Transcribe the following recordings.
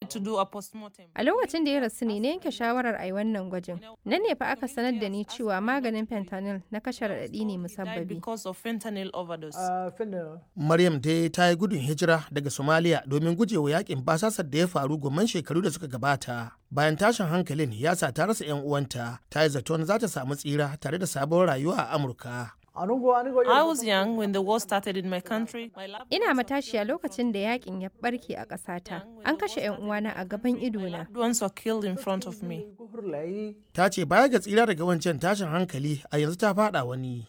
to do a postmortem. A lokacin da ya rasu ne na yanke shawarar a yi wannan gwajin. Nan ne fa aka sanar da ni cewa maganin fentanyl na kashe raɗaɗi ne Died musabbabi. because of fentanyl overdose. Maryam dai ta yi gudun hijira daga Somalia domin gujewa yakin basasar da ya faru gomman shekaru da suka gabata. Bayan tashin hankalin ya sa ta rasa 'yan uwanta, ta yi zaton za ta samu tsira tare da sabon rayuwa a Amurka. I was young when the war started in my country. My lab- Ina matashiya lokacin da yakin ya barke a ƙasata. An kashe 'yan uwana a gaban idona. loved ones were killed in front of me. Ta ce baya ga tsira daga wancan tashin hankali a yanzu ta fada wani.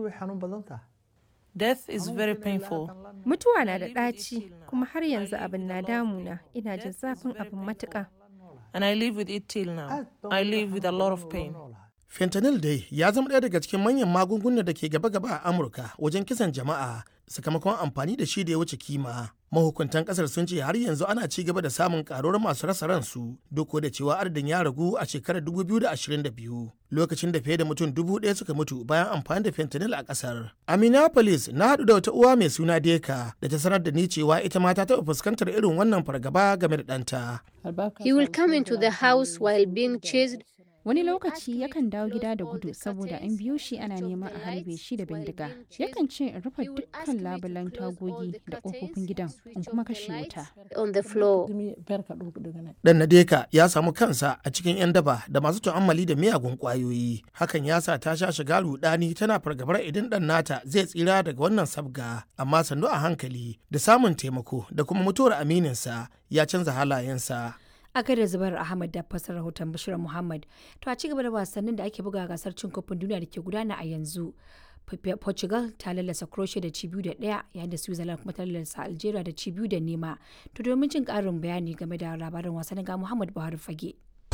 Death is very painful. Mutuwa na da ɗaci kuma har yanzu abin na damuna. Ina jin zafin abin matuƙa. And I live with it till now. I live with a lot of pain. Fentanyl dai ya zama ɗaya daga cikin manyan magungunan da ke gaba-gaba a Amurka wajen kisan jama'a sakamakon amfani da shi da ya wuce kima. Mahukuntan ƙasar sun ce har yanzu ana ci gaba da samun ƙaruwar masu rasa ransu duk da cewa adadin ya ragu a shekarar 2022 lokacin da fiye da mutum dubu ɗaya suka mutu bayan amfani da fentanyl a ƙasar. A Minneapolis na haɗu da wata uwa mai suna Deka da ta sanar da ni cewa ita ma ta taɓa fuskantar irin wannan fargaba game da ɗanta. He will come into the house while being chased. Wani lokaci yakan dawo gida da gudu saboda an biyo shi ana neman a harbe shi da bindiga. Yakan ce in rufe dukkan labulan tagogi da ƙofofin gidan in kuma kashe wuta. on the floor. Dan Nadeka ya samu kansa a cikin 'yan daba da masu tu'ammali da miyagun ƙwayoyi. Hakan ya sa ta sha shiga rudani tana fargabar idan ɗan nata zai tsira daga wannan sabga. Amma sannu a hankali da samun taimako da kuma mutuwar amininsa ya canza halayensa. a gaida zubar ahmad da fasar rahoton bashir muhammad to a cigaba da wasannin da ake buga a gasar cin kofin duniya da ke gudana a yanzu P- portugal ta lallasa croatia da ci biyu da ɗaya yayin da switzerland kuma ta lallasa algeria da ci biyu da nema to domin jin ƙarin bayani game da labarin wasannin ga muhammad buhari fage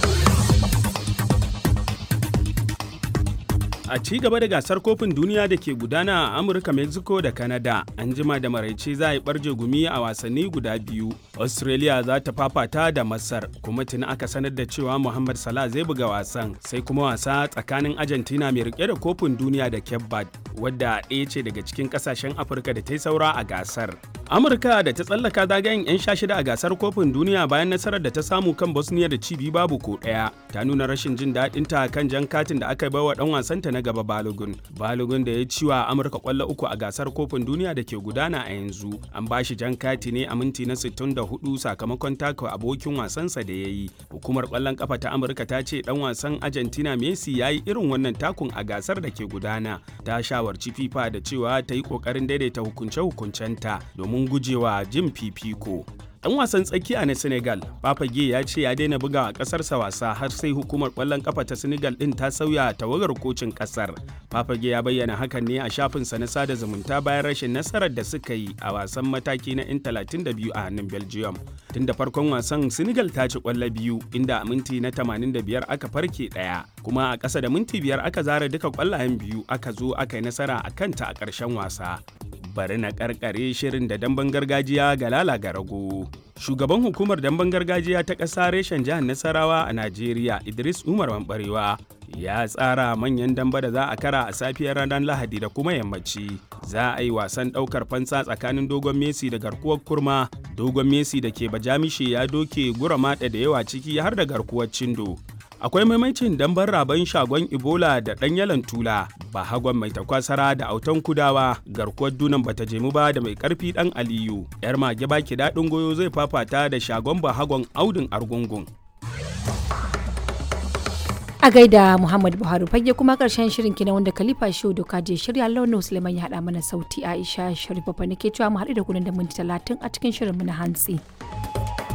A ci gaba da gasar kofin duniya da ke gudana a Amurka, Mexico da Canada, an jima da maraice za a yi barje gumi a wasanni guda biyu. Australia za ta fafata da Masar, kuma tuni aka sanar da cewa Muhammad Salah zai buga wasan, sai kuma wasa tsakanin Argentina mai rike da kofin duniya da Cape Verde, wadda ɗaya ce daga cikin ƙasashen Afirka da ta yi saura a gasar. Amurka da ta tsallaka zagayen 'yan sha shida a gasar kofin duniya bayan nasarar da ta samu kan Bosnia da cibi babu ko ɗaya, ta nuna rashin jin daɗinta kan jan katin da aka baiwa ɗan wasanta na gaba Balogun. Balogun da ya ci wa Amurka kwallo uku a gasar kofin duniya da ke gudana a yanzu. An ba shi jan kati ne a minti na 64 sakamakon taka abokin wasansa da ya yi. Hukumar kwallon kafa ta Amurka ta ce dan wasan Argentina Messi ya yi irin wannan takun a gasar da ke gudana. Ta shawarci FIFA da cewa ta yi kokarin daidaita hukunce-hukuncenta domin gujewa jin fifiko. Dan wasan tsakiya na Senegal, Papage ya ce ya daina buga a ƙasarsa wasa har sai hukumar ƙwallon ƙafa ta Senegal ɗin ta sauya tawagar kocin ƙasar. Papage ya bayyana hakan ne a shafinsa na sada zumunta bayan rashin nasarar da suka yi a wasan mataki na 'yan 32 a hannun Belgium. Tun da farkon wasan Senegal ta ci ƙwallo biyu inda a minti na 85 aka farke ɗaya, kuma a ƙasa da minti biyar aka zara duka ƙwallayen biyu aka zo aka yi nasara a kanta a ƙarshen wasa. bari na karkare shirin da damben gargajiya ga lala ga rago. Shugaban hukumar damben gargajiya ta ƙasa reshen jihar Nasarawa a Najeriya Idris Umar Mambarewa ya tsara manyan damba da za a kara a safiyar ranar Lahadi da kuma yammaci. Za a yi wasan ɗaukar fansa tsakanin dogon Messi da garkuwar kurma. Dogon Messi da ke bajamishe ya doke gura maɗa da yawa ciki har da garkuwar cindo. akwai maimacin dambar raban shagon ebola da ɗan yalan tula ba hagon mai takwasara da autan kudawa garkuwar dunan bata jemu ba da mai karfi ɗan aliyu yar mage baki daɗin goyo zai fafata da shagon ba hagon audin argungun a gaida muhammad buhari fage kuma karshen shirin kina wanda khalifa shehu doka je shirya launin suleiman ya haɗa mana sauti aisha sharifa nake cewa mu haɗu da kunan da minti talatin a cikin shirin mu na hantsi.